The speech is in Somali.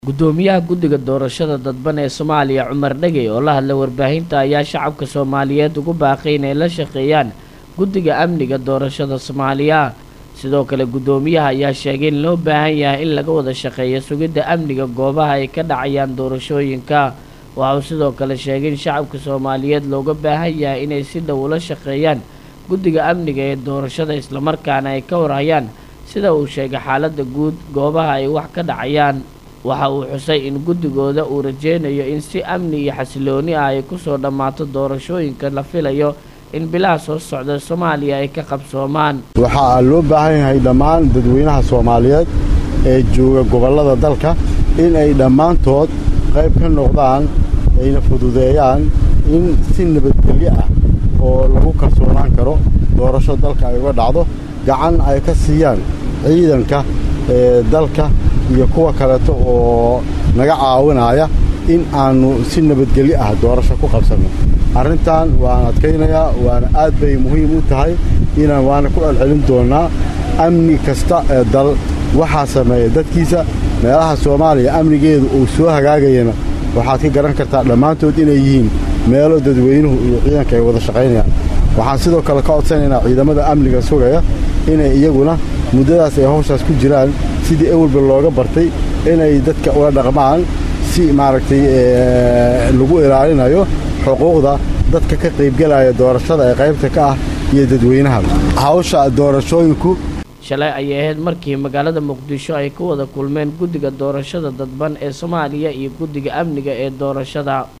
gudoomiyaha guddiga doorashada dadban ee soomaaliya cumar dhegey oo la hadlay warbaahinta ayaa shacabka soomaaliyeed ugu baaqay inay la shaqeeyaan guddiga amniga doorashada soomaaliya sidoo kale guddoomiyaha ayaa sheegay in loo baahan yahay in laga wada shaqeeyo sugidda amniga goobaha ay ka dhacayaan doorashooyinka waxa uu sidoo kale sheegay in shacabka soomaaliyeed looga baahan yahay inay si dhow ula shaqeeyaan guddiga amniga ee doorashada islamarkaana ay ka warhayaan sida uu sheegay xaaladda guud goobaha ay wax ka dhacayaan waxa uu xusay in guddigooda uu rajeynayo in si amni iyo xasilooni ah ay kusoo dhammaato doorashooyinka la filayo in bilaha soo socda soomaaliya ay ka qabsoomaan waxaa loo baahan yahay dhammaan dadweynaha soomaaliyeed ee jooga gobollada dalka in ay dhammaantood qayb ka noqdaan ayna fududeeyaan in si nabadgelyo ah oo lagu kalsoonaan karo doorasho dalka ay uga dhacdo gacan ay ka siiyaan ciidanka ee dalka iyo kuwa kaleeto oo naga caawinaya in aannu si nabadgelyo ah doorasho ku qabsanno arrintan waan adkaynayaa waana aad bay muhiim u tahay inaan waana ku celcelin doonnaa amni kasta ee dal waxaa sameeya dadkiisa meelaha soomaaliya amnigeedu uu soo hagaagayana waxaad ka garan kartaa dhammaantood inay yihiin meelo dadweynuhu iyo ciidanka ay wada shaqaynayaan waxaan sidoo kale ka codsanaynaa ciidamada amniga sugaya inay iyaguna muddadaas ay hawshaas ku jiraan sidii ewelba looga bartay inay dadka ula dhaqmaan si maaragtay lagu ilaalinayo xuquuqda dadka ka qaybgelaya doorashada ee qaybta ka ah iyo dadweynaha hawsha doorashooyinku shalay ayay ahayd markii magaalada muqdisho ay ku wada kulmeen guddiga doorashada dadban ee soomaaliya iyo guddiga amniga ee doorashada